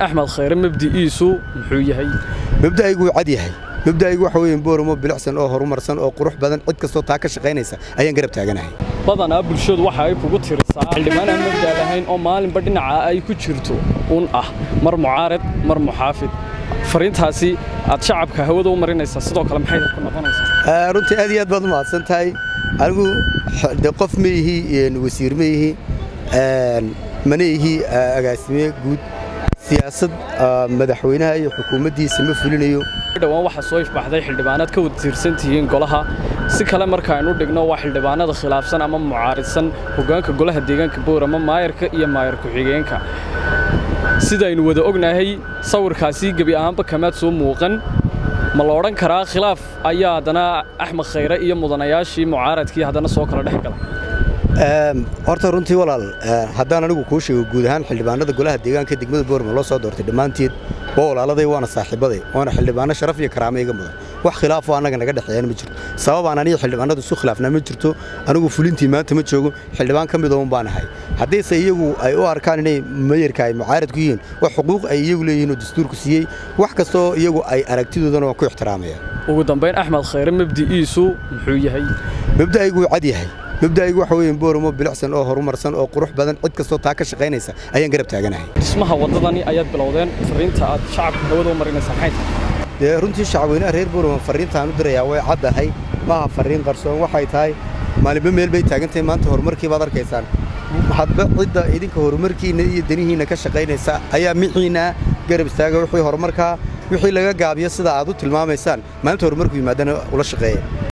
axmed khayre mabdi'iisu muxuu yahay mabda'aygu wuu cad yahay mabda'aygu waxa weeye booramo bilicsan oo horumarsan oo qurux badan cid kastoo taa ka shaqaynaysa ayaan garab taaganahay badanaa bulshadu waxa ay kugu tirisaa xildhibaan aan mabda lahayn oo maalinba dhinaca ay ku jirto un ah mar mucaarad mar muxaafid fariintaasi aad shacabka hawada u marinaysaa sidoo kale maxay ku noqonaysaa runtii aad iyo aad baad u mahadsan tahay anigu de qof ma ihi wasiir ma ihi mana ihi agaasime guud siyaasad madaxweynaha iyo xukuumaddiisa ma fulinayo dhowaan waxaa soo ifbaxday xildhibaanaad ka wada tiirsan tihiin golaha si kale marka aynu dhigno waa xildhibaanada khilaafsan ama mucaaridsan hoggaanka golaha deegaanka boorama maayarka iyo maayar ku-xigeenka sidaynu wada ognahay sawirkaasi gebi ahaanba kamaad soo muuqan ma la odhan karaa khilaaf ayaa haddana axmed khayre iyo mudanayaashii mucaaradkii haddana soo kala dhex gala horta runtii walaal haddaan anigu kuu sheego guud ahaan xildhibaanada golaha deegaanka degmada boorma loo soo doortay dhammaanteed waa walaaladay waana saaxiibaday waana xildhibaano sharaf iyo karaamo iga mudan wax khilaafoo annaga naga dhexeeyana ma jirto sababaan aniga xildhibaanadu isu khilaafnaa ma jirto anigu fulintii maanta ma joogo xildhibaan ka midoon baan ahay haddiise iyagu ay u arkaan inay mayarka ay mucaaradku yihiin wax xuquuq ay iyagu leeyihiin oo dastuurku siiyey wax kastoo iyagu ay aragtidoodana waan ku ixtiraamaya ugu dambayn axmed khayre mabdi'iisu muxuu yahay mabda'aygu wuu cad yahay mabda'aygu waxa weeye booramo bilicsan oo horumarsan oo qurux badan cid kastoo taa ka shaqaynaysa ayaan garab taaganahay dhismaha waddadani ayaad bilowdeen fariinta aad shacabka hawada u marinaysaa maxay tahay dee runtii shacabweynaha reer boorama fariintaan u dirayaa way caddahay maaha fariin qarsoon waxay tahay maalinba meel bay taagantahay maanta horumarkii baad arkaysaan hadba cidda idinka horumarkiinna iyo danihiinna ka shaqaynaysa ayaa mixiinna garab istaaga wixii horumarkaa wixii laga gaabiyo sida aad u tilmaamaysaan maalinta horumarku yimaadana ula shaqeeya